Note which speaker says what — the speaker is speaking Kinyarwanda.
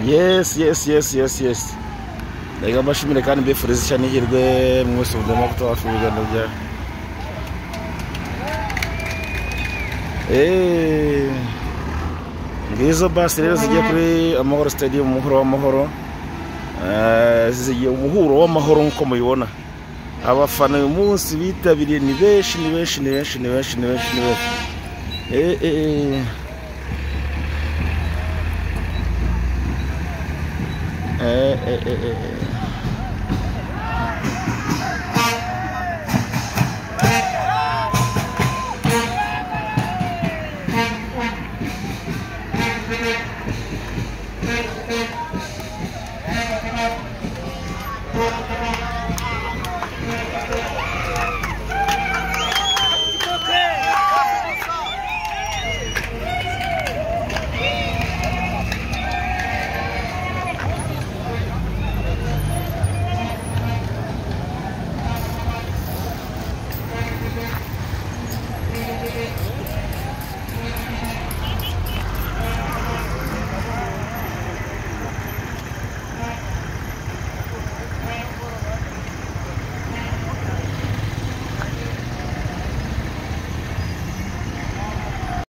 Speaker 1: yesi yesi yesi yesi yesi reka mbashimire kandi mbifurize ishya n'ihirwe mwese mudemo kutabasha urugendo bya ngizo basi rero zigiye kuri amahoro stadium umuhuro w'amahoro Eh, zigiye umuhuro w'amahoro nk'uko mubibona abafana uyu munsi bitabiriye ni benshi ni benshi ni benshi ni benshi ni benshi ni benshi Eh, eh, eh. Eh, eh, eh, eh, eh.